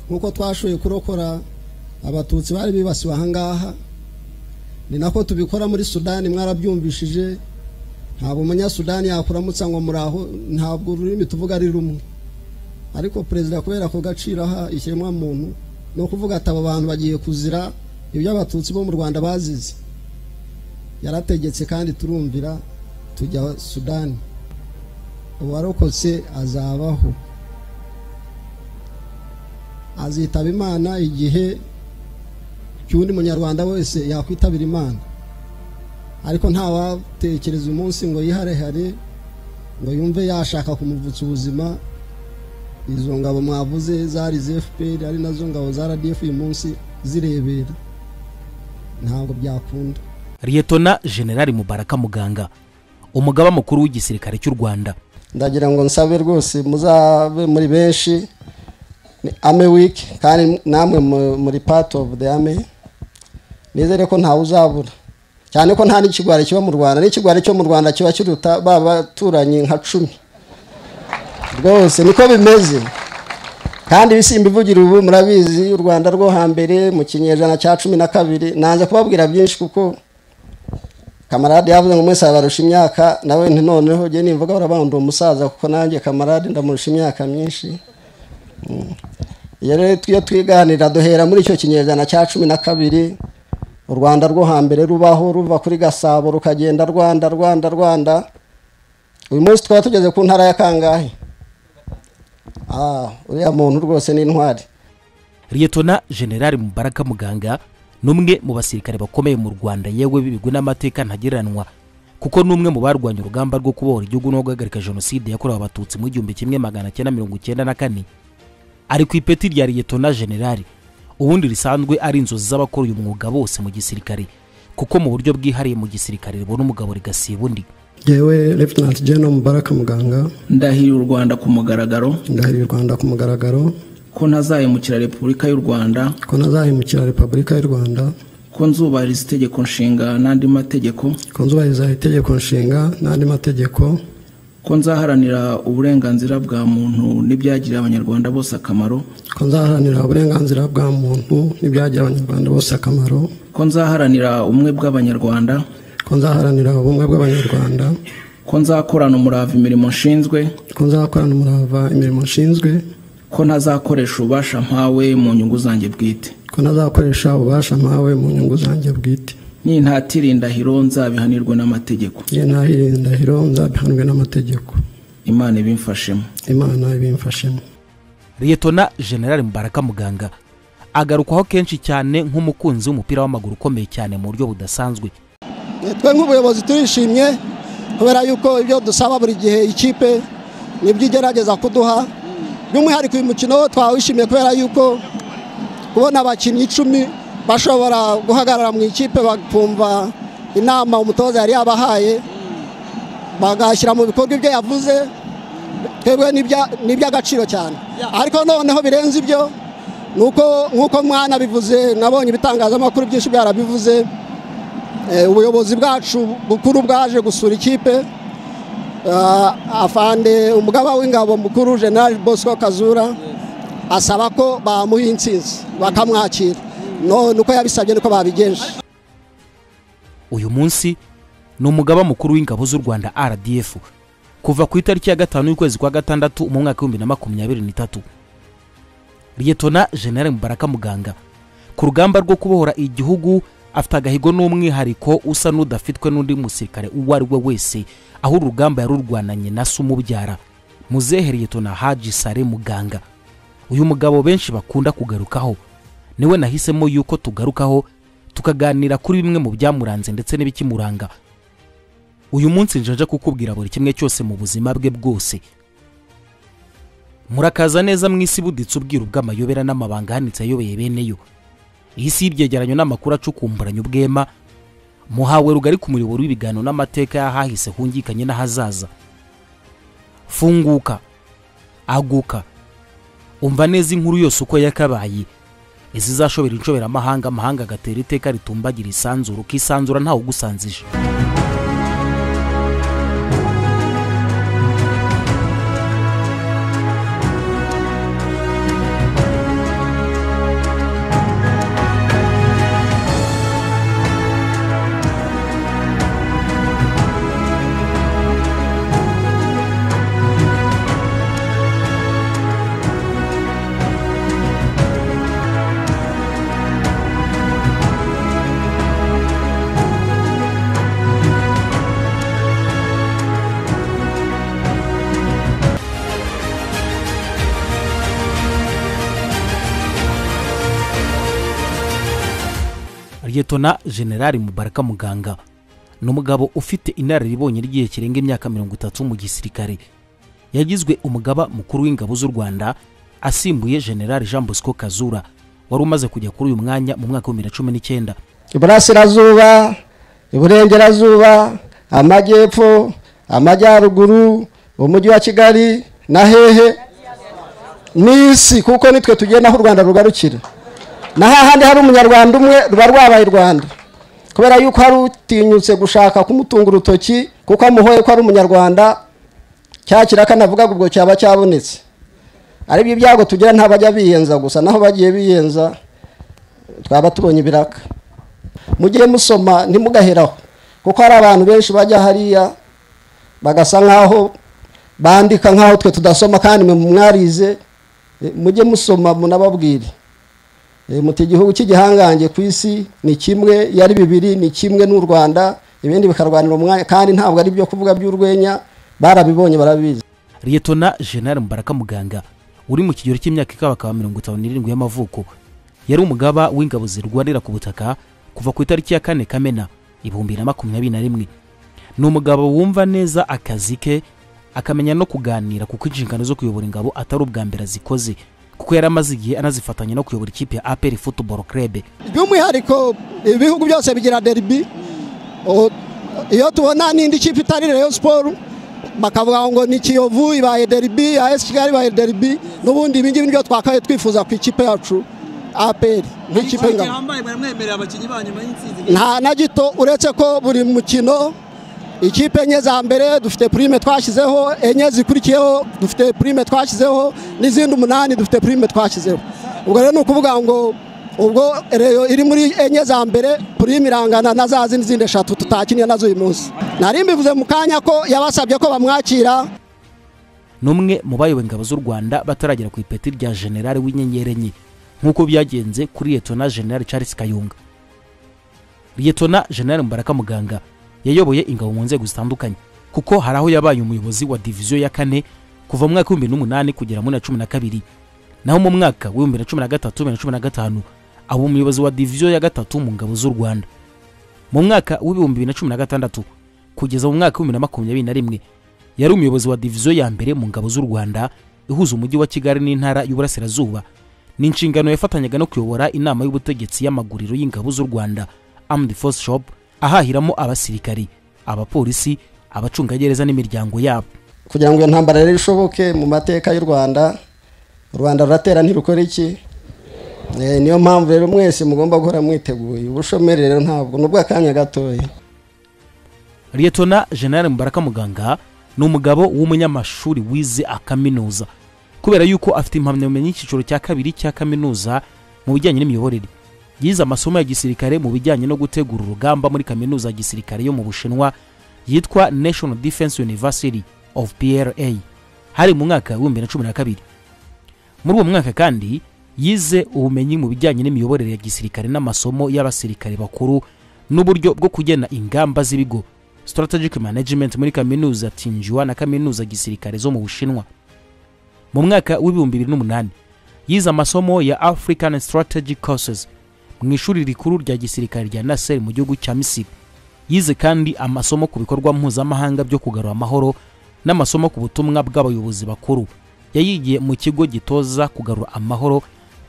nk'uko twashoboye kurokora abatutsi bari bibasiwe ahangaha ni nako tubikora muri sudani mwarabyumvishije ntabwo umunyasudani yakuramutsa ngo muraho ntabwo ururimi tuvuga ari rumwe ariko perezida kubera ku gaciro aha ikiremwamuntu ni ukuvuga ati aba bantu bagiye kuzira ibyo abatutsi bo mu rwanda bazize yarategetse kandi turumvira tujya sudani uwarokotse azabaho azitaba imana igihe cy'undi munyarwanda wese yakwitabira imana ariko ntawatekereza umunsi ngo yiharehare ngo yumve yashaka kumuvutsa ubuzima izo ngabo mwavuze zari zfpr ari nazo ngabo za rdf uyu munsi zirebera ntabwo byakunda liyetona generali mubaraka muganga umugaba mukuru w'igisirikare cy'u rwanda ndagira ngo nsabe rwose muzabe muri benshi ni ame wiki kandi namwe muri pati ofu de ame nizere ko ntawe uzabura cyane ko nta n'ikigwari kiba mu rwanda n'ikigwari cyo mu rwanda kiba kiruta ba baturanyi nka cumi rwose niko bimeze kandi ibisimba ivugira ubu murabizi u rwanda rwo hambere mu kinyejana cya cumi na kabiri nanze kubabwira byinshi kuko kamarade yavuze ngo mwese abarusha imyaka nawe noneho njye nimvuga barabandura umusaza kuko nanjye kamarade ndamurusha imyaka myinshi iyo rero iyo twiganira duhera muri icyo kinyejana cya cumi na kabiri u rwanda rwo hambere rubaho ruva kuri gasabo rukagenda rwanda rwanda rwanda uyu munsi twaba tugeze ku ntara ya kangahe uriya muntu rwose ni intwari liyetona generali mubaraka muganga ni umwe mu basirikare bakomeye mu rwanda yewe bibigwe n'amateka ntagereranwa kuko ni umwe mu barwanya urugamba rwo kubohora igihugu no guhagarika jenoside yakorewe abatutsi mu gihumbi kimwe magana cyenda mirongo icyenda na kane ari ku ipeti rya liyetona generali ubundi risanzwe ari inzozi z'abakora uyu mwuga bose mu gisirikare kuko mu buryo bwihariye mu gisirikare ribona umugabo rigasiba undi yewe Lieutenant General mubaraka muganga ndahiriye u rwanda ku mugaragaro ndahiriye u rwanda ku mugaragaro ko ntazahemukira repubulika y'u rwanda ko ntazahemukira repubulika y'u rwanda ko nzubahiriza itegeko nshinga n'andi mategeko ko nzubahiriza itegeko nshinga n'andi mategeko ko nzaharanira uburenganzira bwa muntu n'ibyagirira abanyarwanda bose akamaro ko nzaharanira uburenganzira bwa muntu n'ibyagirira abanyarwanda bose akamaro ko nzaharanira ubumwe bw'abanyarwanda ko nzaharanira ubumwe bw'abanyarwanda ko nzakorana umurava imirimo nshinzwe ko nzakorana umurava imirimo nshinzwe ko ntazakoresha ububasha mpawe mu nyungu zanjye bwite ko ntazakoresha ububasha mpawe mu nyungu zanjye bwite nintatira indahiro nzabihanirwe n'amategeko nintatira indahiro nzabihanirwe n'amategeko imana ibimfashemo imana ibimfashemo liyetona generali mubaraka muganga agarukwaho kenshi cyane nk'umukunzi w'umupira w'amaguru ukomeye cyane mu buryo budasanzwe twe nk'ubuyobozi turishimye kubera yuko ibyo dusaba buri gihe ikipe nibyo igerageza kuduha by'umwihariko uyu mukino twawishimiye kubera yuko kubona abakinnyi icumi bashobora guhagarara mu ikipe bakumva inama umutoza yari yabahaye bagashyira mu bikorwa ibyo yavuze twebwe ni iby'agaciro cyane ariko noneho birenze ibyo ni uko nk'uko mwana bivuze nabonye ibitangazamakuru byinshi byarabivuze ubuyobozi bwacu bukuru bwaje gusura ikipe afande umugaba w'ingabo mukuru general bosco kazura asaba ko bamuha insinzi bakamwakira none uko yabisabye niko babigenje uyu munsi ni umugaba mukuru w'ingabo z'u rwanda rdf kuva ku itariki ya gatanu y'ukwezi kwa gatandatu mu mwaka w'ibihumbi na makumyabiri n'itatu liyetona general mubaraka muganga ku rugamba rwo kubohora igihugu afite agahigo n'umwihariko usa n'udafitwe n'undi musirikare uwo ari we wese aho urugamba yarurwananye na se umubyara muzehereye tona haji sare muganga uyu mugabo benshi bakunda kugarukaho niwe nahisemo yuko tugarukaho tukaganira kuri bimwe mu byamuranze ndetse n'ibikimuranga uyu munsi njaja kukubwira buri kimwe cyose mu buzima bwe bwose murakaza neza mu isi buditse ubwiru bw'amayobera n'amabanga ahanitse ayobeye beneyo iyi si y'ibyegeranyo n'amakuru acukumburanye ubwema muhawe rugari ku muyoboro w'ibiganiro n'amateka y'ahahise hungikanye n'ahazaza funguka aguka umva neza inkuru yose uko yakabaye izizashobera inshoberamahanga amahanga agatera iteka ritumbagira isanzura ukisanzura ntawe ugusanzije liyetona generali mubaraka muganga ni umugabo ufite inararibonye ry'igihe kirenga imyaka mirongo itatu mu gisirikare yagizwe umugaba mukuru w'ingabo z'u rwanda asimbuye generali jean bosco kazura wari umaze kujya kuri uyu mwanya mu mwaka w'ibihumbi bibiri na cumi n'icyenda iburasirazuba iburengerazuba amajyepfo amajyaruguru umujyi wa kigali na hehe n'isi kuko nitwe tugiye naho u rwanda rugarukira na hahandi hari umunyarwanda umwe ruba rwabaye u rwanda kubera yuko hari utinyutse gushaka kumutunga urutoki kuko amuhoye ko ari umunyarwanda cya kiraka navugaga ubwo cyaba cyabonetse aribyo ibyago tugira ntabajya biyenza gusa naho bagiye biyenza twaba tubonye ibiraka mujye musoma ntimugaheraho kuko hari abantu benshi bajya hariya bagasa nk'aho bandika nk'aho twe tudasoma kandi mwe mwarize Eh, mujye musoma munababwire Eh, muti igihugu cy'igihangange ku isi ni kimwe yari bibiri ni kimwe n'u rwanda ibindi bikarwanira umwanya kandi ntabwo ari ibyo kuvuga by'urwenya barabibonye barabizi liyetona generali mubaraka muganga uri mu kigero cy'imyaka ikabakaba mirongo itanu n'irindwi y'amavuko yari umugaba w'ingabo zirwanira ku butaka kuva ku itariki ya kane kamena ibihumbi bibiri na makumyabiri na rimwe ni umugabo wumva neza akazi ke akamenya no kuganira kuko inshingano zo kuyobora ingabo atari ubwa mbere azikoze kuko yari amaze igihe anazifatanya no kuyobora ikipe ya aperi futuboro kerebe by'umwihariko ibihugu byose bigira deribi O- iyo tubona n'indi kipe itari reyo siporo bakavuga ngo ni kiyovu ibaye deribi ya esi kigali ibaye deribi n'ubundi ibingibi nibyo twakabaye twifuza ku ikipe yacu aperi nk'ikipe ikipe ingabo hambaye baramwemerera abakinnyi banyu nyuma y'intsinzi nta na gito uretse ko buri mukino ikipe enye za mbere dufite purime twashyizeho enye zikurikiyeho dufite purime twashyizeho n'izindi umunani dufite purime twashyizeho ubwo rero ni ukuvuga ngo ubwo reyo iri muri enye za mbere purime irangana na za zindi zindi eshatu tutakinnye nazo uyu munsi nari mbivuze mu kanya ko yabasabye ko bamwakira n'umwe mu bayoboye ingabo z'u rwanda bataragera ku ipeti rya generali w'inyenyeri enye nk'uko byagenze kuri liyetona generali charles kayunga liyetona generali mubaraka muganga yayoboye ingabo mu nzego zitandukanye kuko hari aho yabaye umuyobozi wa diviziyo ya kane kuva mu mwaka w'ibihumbi n'umunani kugera muri na cumi na kabiri naho mu mwaka w'ibihumbi na cumi na gatatu bibiri na cumi na gatanu aba umuyobozi wa diviziyo ya gatatu mu ngabo z'u rwanda mu mwaka w'ibihumbi bibiri na cumi na gatandatu kugeza mu mwaka w'ibihumbi bibiri na makumyabiri na rimwe yari umuyobozi wa diviziyo ya mbere mu ngabo z'u rwanda ihuza umujyi wa kigali n'intara y'uburasirazuba ni inshingano yafatanyaga no kuyobora inama y'ubutegetsi y'amaguriro y'ingabo z'u rwanda armed force shop ahahiramo abasirikari abapolisi abacungagereza n'imiryango yabo kugira ngo iyo ntambara rero ishoboke mu mateka y'u rwanda u rwanda ruratera ntirukora iki Eh, niyo mpamvu rero mwese mugomba guhora mwiteguye ubushomeri rero ntabwo ni ubw'akanya gatoya liyetona generali mubaraka muganga ni umugabo w'umunyamashuri wize akaminuza kubera yuko afite impamyabumenyi y'icyiciro cya kabiri cya kaminuza mu bijyanye n'imiyoborere yize amasomo ya gisirikare mu bijyanye no gutegura urugamba muri kaminuza ya gisirikare yo mu bushinwa yitwa national defense university of pra hari mu mwaka w'ibihumbi bibiri na cumi na kabiri muri uwo mwaka kandi yize ubumenyi mu bijyanye n'imiyoborere ya gisirikare n'amasomo y'abasirikare bakuru n'uburyo bwo kugena ingamba z'ibigo strategic management muri kaminuza tinjua na kaminuza gisirikare zo mu bushinwa mu mwaka w'ibihumbi bibiri n'umunani yize amasomo ya african strategic courses mu ishuri rikuru rya gisirikare rya nasser mu gihugu cya misiri yize kandi amasomo ku bikorwa mpuzamahanga byo kugarura amahoro n'amasomo ku butumwa bw'abayobozi bakuru yayigiye mu kigo gitoza kugarura amahoro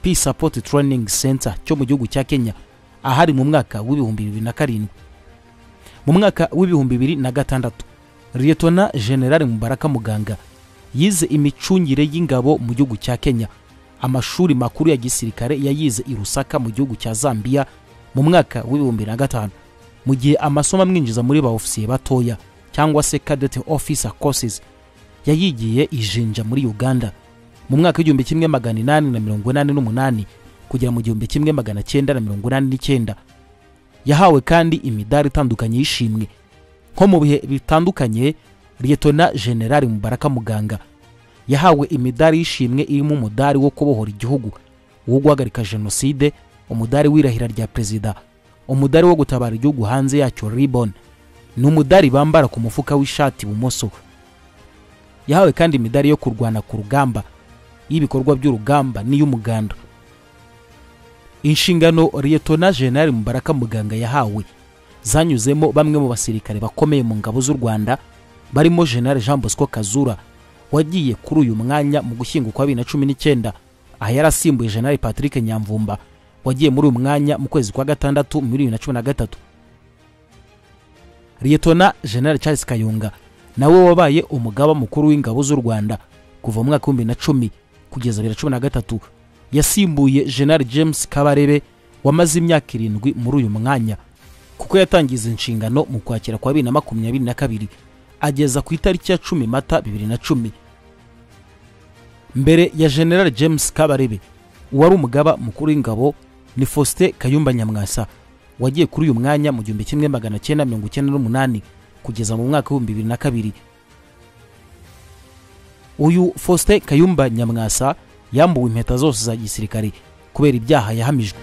peace support training center cyo mu gihugu cya kenya ahari mu mwaka w'ibihumbi bibiri na karindwi mu mwaka w'ibihumbi bibiri na gatandatu liyetona generali mubaraka muganga yize imicungire y'ingabo mu gihugu cya kenya amashuri makuru ya gisirikare yayize i rusaka mu gihugu cya zambia mu mwaka w'ibihumbi bibiri na gatanu mu gihe amasomo amwinjiza muri ba ofisiye batoya cyangwa se cadete officer courses yayigiye ijinja muri uganda mu mwaka w'igihumbi kimwe magana inani na mirongo inani n'umunani kugera mu gihumbi kimwe magana cyenda na mirongo inani n'icyenda yahawe kandi imidari itandukanye y'ishimwe nko mu bihe bitandukanye liyetona generali mubaraka muganga yahawe imidari y'ishimwe irimo umudari wo kubohora igihugu uwo guhagarika jenoside umudari w'irahira rya perezida umudari wo gutabara igihugu hanze yacyo ribon ni umudari bambara ku mufuka w'ishati ibumoso yahawe kandi imidari yo kurwana ku rugamba iy'ibikorwa by'urugamba n'iy'umuganda inshingano liyetona jenali mubaraka muganga yahawe zanyuzemo bamwe mu basirikare bakomeye mu ngabo z'u rwanda barimo jenali jean bosco kazura wagiye kuri uyu mwanya mu gushyingo kwa bibiri na cumi n'icyenda aha yari asimbuye jenali patrick nyamvumba wagiye muri uyu mwanya mu kwezi kwa gatandatu muri bibiri na cumi na gatatu liyetona jenali charles kayunga nawe wabaye umugaba mukuru w'ingabo z'u rwanda kuva mu mwaka w'ibihumbi bibiri na cumi kugeza bibiri na cumi na gatatu yasimbuye jenali james kabarebe wamaze imyaka irindwi muri uyu mwanya kuko yatangiza inshingano mu kwakira kwa bibiri na makumyabiri na kabiri ageza ku itariki ya cumi mata bibiri na cumi mbere ya general james kabarebe uwari umugaba mukuru w'ingabo ni faustin kayumba nyamwasa wagiye kuri uyu mwanya mu gihumbi kimwe magana cyenda mirongo icyenda n'umunani kugeza mu mwaka w'ibihumbi bibiri na kabiri uyu faustin kayumba nyamwasa yambuwe impeta zose za gisirikare kubera ibyaha yahamijwe